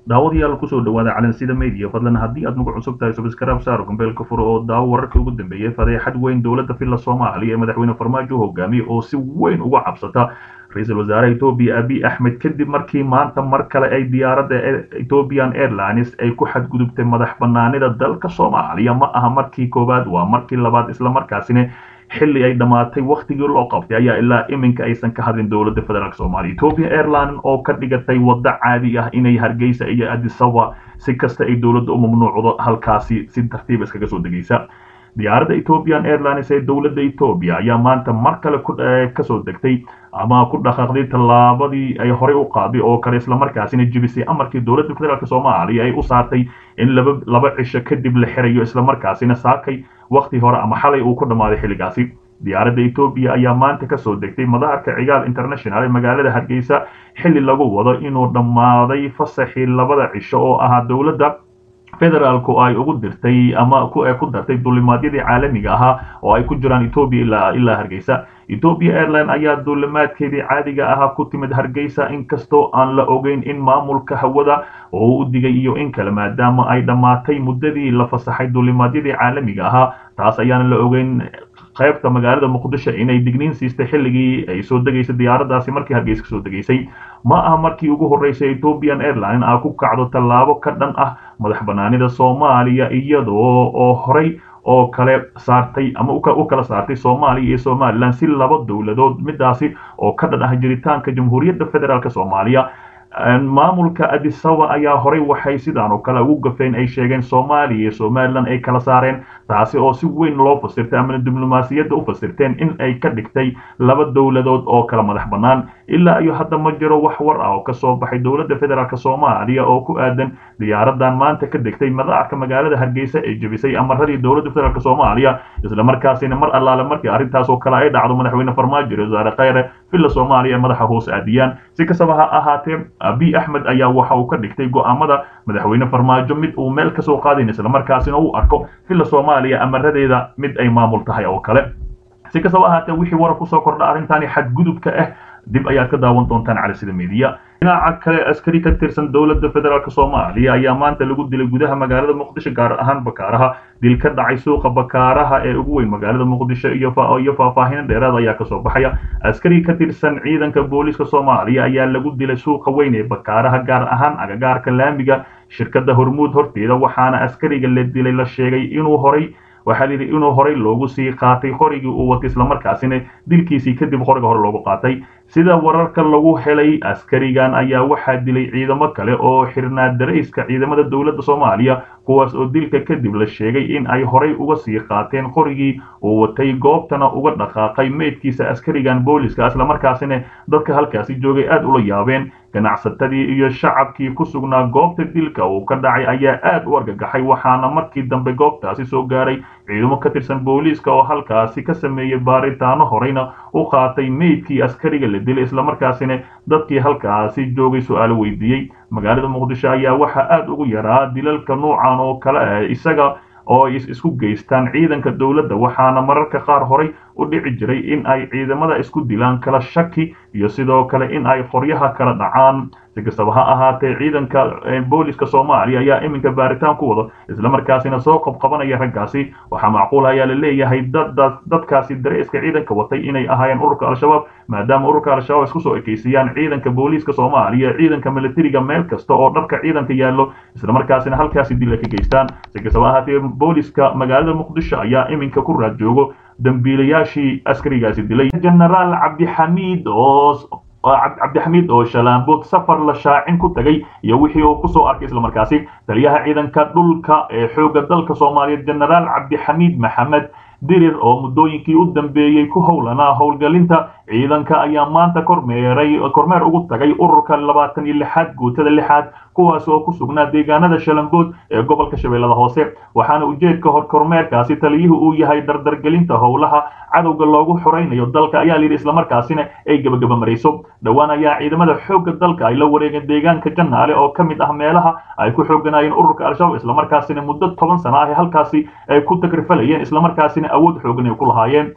daawadayaal kusoo dhawaada calansida media fadlan haddii aad nagu cusub tahay subscribe saar gombeelka furo oo daawo wararkii ugu dambeeyey fadeexad weyn dowladda filla soomaaliya ee madaxweyne farmaajo hogaamiye oo si weyn uga cabsata ra-iisul wasaare etoobiya abiy axmed kadib markii maanta mar kale ay diyaaradda ethiopian airlines ay ku xadgudubtay madax banaanida dalka soomaaliya ma aha markii koowaad waa markii labaad islamarkaasina xilli ay dhammaatay wakhtigii loo qabtay ayaa ilaa iminka aysan ka hadlin dowladda federaalk soomaaliya ethiopia airline oo ka dhigatay waddo caadi ah inay hargeysa iyo adisaba si kasta ay dowladda u mamnuucdo halkaasi si tartiib iskaga soo degaysa diyaaradda ethiopian airlines ee dowladda etoobiya ayaa maanta mar kale kasoo degtay ama ku dhaqaaqday tallaabadii ay horey u qaaday oo kale islamarkaasina jibisay amarkii dowladda federaalk soomaaliya ay u saartay in laba laba cisho kadib la xirayo islamarkaasina saakay wakti hore ama xalay uu ku dhammaaday xilligaasi diyaaradda etoobiya ayaa maanta kasoo degtay madaarka cigaal international ee magaalada hargeysa xilli lagu wado inuu dhammaaday fasaxii labada cisho oo ahaa dowladda federaalku ay ugu dirtay ama ku dartay duulimaadyadii caalamiga ahaa oo ay ku jiraan etoobiya ilaa hargeysa ethiopia airline ayaa duulimaadkeedii caadiga ahaa ku timid hargeysa inkastoo aan la ogeyn in maamulka hawada oo u digay iyo in kale maadaama ay dhammaatay muddadii la fasaxay duulimaadyadii caalamiga ahaa taas ayaana la ogeyn qaybta magaalada muqdisho inay digniin siistay xilligii ay soo degaysay diyaaraddaasi markii hargeysa kasoo degaysay ma aha markii ugu horreysay ethiopian airline a ku kacdo tallaabo ka dhan ah madax banaanida soomaaliya iyadoo oo horey oo kale saartay ama u kala saartay soomaaliya iyo somalilan si laba dowladood midaasi oo ka dhan ah jiritaanka jamhuuriyadda federaalk soomaaliya maamulka adisaba ayaa horey waxay sidaan oo kale ugu gafeen ay sheegeen soomaaliya iyo somalilan ay kala saareen taasi oo si weyn loo fasirtay amana diblomaasiyadda u fasirteen in ay ka dhigtay laba dowladood oo kala madax bannaan ilaa iyo hadda ma jiro wax war ah oo kasoo baxay dowladda federaalk soomaaliya oo ku aadan diyaaradan maanta ka degtay madaarka magaalada hargeysa ee jebisay amaradii dowladda federaalk soomaaliya islamarkaasina mar allaale markii arrintaas oo kale ay dhacdo madaxweyne farmaajo wasaare khayre villa soomaaliya madaxa hoos aadiyaan si kastaba ha ahaatee abiy axmed ayaa waxa uu ka dhigtay go'aamada madaxweyne farmaajo mid uu meel kasoo qaadayn islamarkaasina uu arko villa soomaaliya amaradeeda mid ay maamul tahay oo kale si kastaba ahaatee wixii warar kusoo kordha arrintani xadgudubka ah dib ayaad ka daawan doontaan cali sida media dhinaca kale askari ka tirsan dowladda federaalk soomaaliya ayaa maanta lagu dilay gudaha magaalada muqdisho gaar ahaan bakaaraha dil ka dhacay suuqa bakaaraha ee ugu weyn magaalada muqdisho iyo faahfaahin dheeraad ayaa kasoo baxaya askari ka tirsan ciidanka booliiska soomaaliya ayaa lagu dilay suuqa weyn ee bakaaraha gaar ahaan agagaarka laamiga shirkadda hormuud horteeda waxaana askariga la dilay la sheegay inuu horay waxaa layidhi inuu horey loogu sii qaatay qorigii uu watay islamarkaasina dilkiisii kadib qoriga hore loogu qaatay sida wararka lagu helay askarigan ayaa waxaa dilay ciidamo kale oo xirnaa darayska ciidamada dowladda soomaaliya kuwaas oo dilka kadib la sheegay in ay horey uga sii qaateen qorigii uu watay goobtana uga dhaqaaqay meydkiisa askarigan booliska islamarkaasina dadka halkaasi joogay aad ula yaabeen ganacsatadii iyo shacabkii ku sugnaa goobta dilka uu ka dhacay ayaa aad u argagaxay waxaana markii dambe goobtaasi soo gaaray ciidamo ka tirsan booliiska oo halkaasi ka sameeyey baaritaano horeyna u qaatay meydkii askariga la dilay islamarkaasina dadkii halkaasi joogay su-aalo weydiiyey magaalada muqdisho ayaa waxaa aad ugu yaraa dilalka nuucan oo kale ah isaga oo isku geystaan ciidanka dowladda waxaana mararka qaar horey u dhici jiray in ay ciidamada isku dilaan kala shaki iyo sidoo kale in ay qoryaha kala dhacaan si kastaba ha ahaatee ciidanka booliska soomaaliya ayaa iminka baaritaan ku wado islamarkaasina soo qabqabanaya raggaasi waxaa macquul ayaa la leeyahay dadkaasi dareeska ciidanka watay inay ahaayeen ururka al-shabaab maadaama ururka al-shabaab isku soo ekeysiyaan ciidanka booliiska soomaaliya ciidanka militariga meel kasta oo dharka ciidanka yaallo islamarkaasina halkaasi dil ay ka geystaan si kastaba ahaatee booliska magaalada muqdisho ayaa iminka ku raad joogo dambiilayaashii askarigaasi dilay genaraal cabdixamiid oo cabdixamiid oo shalaambood safar la shaacin ku tagay iyo wixii uu kusoo arkay islamarkaasi taliyaha ciidanka dhulka ee xoogga dalka soomaaliyeed genaraal cabdixamiid maxamed dirir oo muddooyinkii u dambeeyey ku howlanaa howlgelinta ciidanka ayaa maanta kormeeray kormeer ugu tagay ururka labaatan iyo lixaad guutada lixaad kuwaas oo ku sugnaa deegaanada shalambood ee gobolka shabeellada hoose waxaana ujeedka hor kormeerkaasi taliyuhu uu yahay dardargelinta howlaha cadowga loogu xoraynayo dalka ayaa layidhi islamarkaasina ay gebagaba marayso dhowaan ayaa ciidamada xoogga dalka ay la wareegeen deegaanka jannaale oo ka mid ah meelaha ay ku xooganaayeen ururka al-shabaab islamarkaasina muddo toban sano ah halkaasi ay ku takrifalayeen islamarkaasina awood xoogan ay ku lahaayeen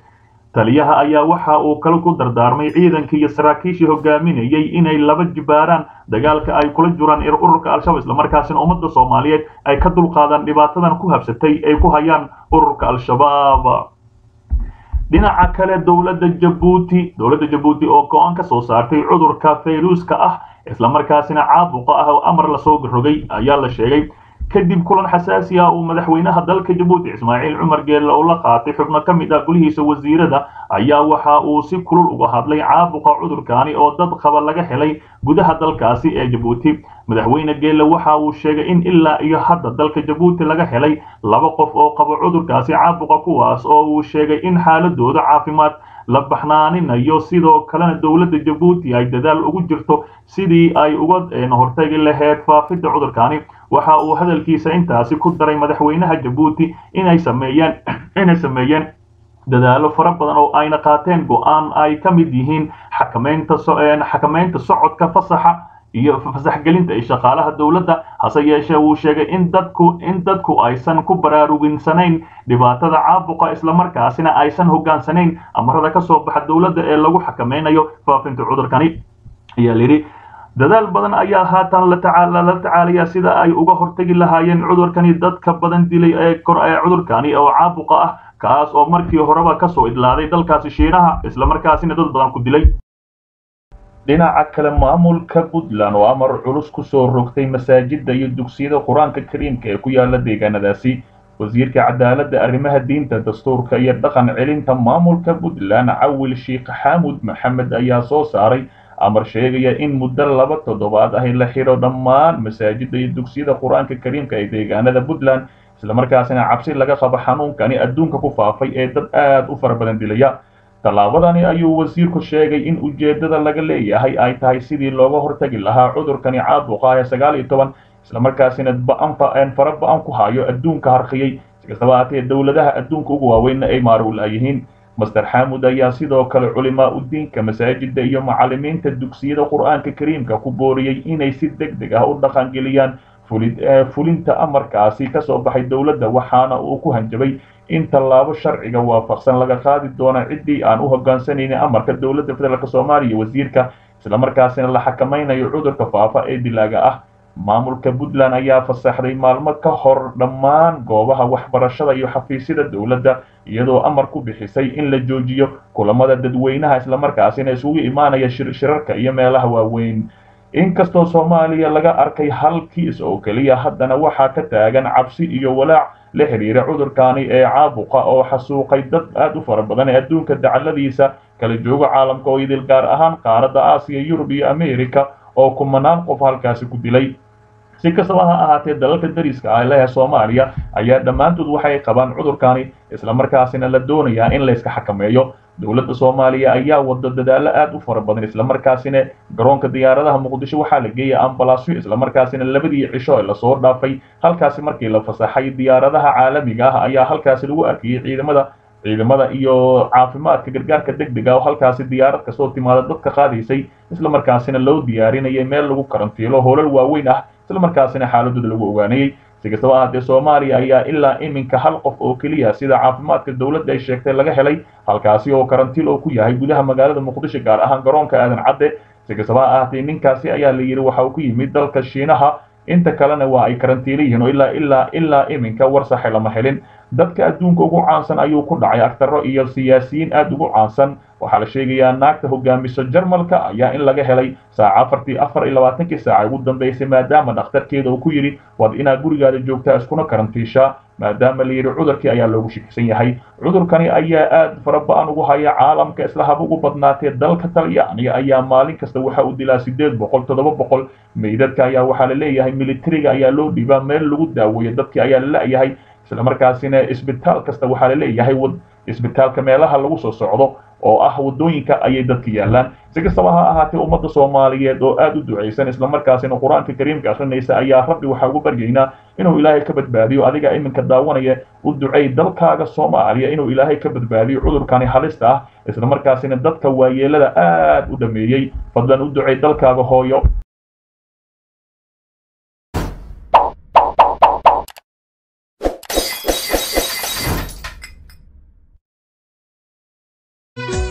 taliyaha ayaa waxa uu kale ku dardaarmay ciidankii iyo saraakiishii hogaaminayay inay laba jibaaraan dagaalka ay kula jiraan ururka al-shabaab islamarkaasina ummadda soomaaliyeed ay ka dulqaadaan dhibaatadan ku habsatay ay ku hayaan ururka al-shabaab dhinaca kale dowladda jabuuti dowladda jabuuti oo go-aan ka soo saartay cudurka fayruuska ah islamarkaasina caabuqa ah oo amar lasoo rogay ayaa la sheegay kadib kulan xasaasi ah uu madaxweynaha dalka jabuuti ismaaciil cumar geelle oo la qaatay xubno ka mid ah gulihiisa wasiirada ayaa waxa uu si kulul uga hadlay caabuqa cudurkaani oo dad qaba laga helay gudaha dalkaasi ee jabuuti madaxweyne geelle waxa uu sheegay in ilaa iyo hadda dalka jabuuti laga helay laba qof oo qaba cudurkaasi caabuqa kuwaas oo uu sheegay in xaaladooda caafimaad la baxnaaninayo sidoo kalena dowladda jabuuti ay dadaal ugu jirto sidii ay uga hortagi lahayd faafidda cudurkaani waxa uu hadalkiisa intaasi ku daray madaxweynaha jabuuti inay sameeyeen inay sameeyeen dadaalo fara badan oo ayna qaateen go-aan ay ka mid yihiin xakamaynta xakamaynta socodka fasaxa iyo fasaxgelinta ee shaqaalaha dowladda hase yeeshee wuu sheegay in dadku in dadku aysan ku baraaruginsanayn dhibaatada caabuqa islamarkaasina aysan hogaansanayn amarada ka soo baxa dowladda ee lagu xakamaynayo faafinta cudurkani ayaa layidhi dadaal badan ayaa haatan la tacaalaya sida ay uga hortagi lahaayeen cudurkani dadka badan dilay ee cudurkani oo caabuqa ah kaas oo markii horeba kasoo idlaaday dalkaasi shiinaha islamarkaasina dad badan ku dilay dhinaca kale maamulka puntland oo amar culus kusoo rogtay masaajida iyo dugsiyada qur-aanka kariimka ee ku yaala deegaanadaasi wasiirka cadaaladda arrimaha diinta dastuurka iyo dhaqan celinta maamulka puntland cawil sheikh xaamud maxamed ayaa soo saaray amar sheegaya in muddo laba toddobaad ah la xidho dhammaan masaajida iyo dugsiyada qur-aanka kariimka ee deegaanada puntland islamarkaasina cabsi laga qabo xanuunkani adduunka ku faafay ee dad aad u fara badan dilaya tallaabadani ayuu wasiirku sheegay in ujeeddada laga leeyahay ay tahay sidii looga hortagi lahaa cudurkani caabuqa ee sagaal iyo toban islamarkaasina ba'an fara ba-an ku hayo adduunka harqiyey sikastaba haatee dowladaha adduunka ugu waaweynna ay maarul yihiin master xaamud ayaa sidoo kale culimaa udiinka masaajida iyo macallimiinta dugsiyada qur-aanka kariimka ku booriyey inay si deg deg ah u dhaqangeliyaan fulinta amarkaasi ka soo baxay dowladda waxaana uu ku hanjabay in tallaabo sharciga waafaqsan laga qaadi doono ciddii aan u hoggaansanaynin amarka dowladda federaalk soomaaliya wasiirka islamarkaasina la xakamaynayo cudurka faafa ee dilaaga ah maamulka puntland ayaa fasaxday maalmo ka hor dhammaan goobaha waxbarashada iyo xafiisyada dowladda iyadoo amar ku bixisay in la joojiyo kulamada dadweynaha islamarkaasina isugu imaanaya shirarka iyo meelaha waaweyn inkastoo soomaaliya laga arkay hal kiis oo keliya haddana waxaa ka taagan cabsi iyo walaac la xidhiira cudurkaani ee caabuqa oo xasuuqay dad aad u fara badan ee adduunka dacalladiisa kala jooga caalamka oo idil gaar ahaan qaaradda aasiya yurub iyo america oo kumanaan qof halkaasi ku dilay si kastaba ha ahaatee dalalka dariska ah lehe soomaaliya ayaa dhammaantood waxay qabaan cudurkaani islamarkaasina la doonayaa in layska xakameeyo dowladda soomaaliya ayaa wada dadaalo aad u fara badan islamarkaasina garoonka diyaaradaha muqdisho waxaa la geeyay ambalaasyo islamarkaasina labadii cisho ee lasoo dhaafay halkaasi markii la fasaxay diyaaradaha caalamiga ah ayaa halkaasi lagu arkayay ciidamada ciidamada iyo caafimaadka gargaarka deg dega oo halkaasi diyaarad kasoo timaada dadka qaadaysay islamarkaasina loo diyaarinayay meel lagu karantiilo hoolal waaweyn ah islamarkaasina xaaladooda lagu ogaanayay si kastaba ahaatee soomaaliya ayaa ilaa iminka hal qof oo keliya sida caafimaadka dowladda ay sheegtay laga helay halkaasi oo karantiil oo ku yahay gudaha magaalada muqdisho gaar ahaan garoonka aadan cadde si kastaba ha ahaatee ninkaasi ayaa la yidhi waxa uu ku yimid dalka shiinaha inta kalena waa ay karantiila yihiin oo ilaa ilaa ilaa iminka war saxe lama helin dadka adduunka ugu caansan ayuu ku dhacay agtaro iyo siyaasiyiin aad ugu caansan waxaa la sheegayaa naagta hogaamiso jarmalka ayaa in laga helay saaca afartii afar iyo labaatankii saaca ugu dambeysay maadaama dhakhtarkeeda uu ku yidhi waad inaad gurigaada joogtaa iskuna karantiishaa maadaama la yidhi cudurkii ayaa loogu shakisan yahay cudurkani ayaa aad fara ba-an ugu haya caalamka isla haba ugu badnaatee dalka talyaaniga ayaa maalin kasta waxa uu dilaa sideed boqol toddoba boqol meydadka ayaa waxaa la leeyahay militariga ayaa loo dhiibaa meel lagu daaweeyo dadkii ayaa la la-yahay islamarkaasina isbitaal kasta waxaa la leeyahay isbitaalka meelaha lagu soo socdo oo ah waddooyinka ayay dadka yaallaan si kastaba ha ahaatee ummadda soomaaliyeed oo aad u ducaysan islamarkaasina qur-aanka kariimka akrinaysa ayaa rabbi waxaa ugu baryaynaa inuu ilaahay ka badbaadiyo adiga iminka daawanaya u ducay dalkaaga soomaaliya inuu ilaahay ka badbaadiyo cudurkani halista ah islamarkaasina dadka waayeelada aad u dhameeyey fadlan u ducay dalkaaga hooyo ah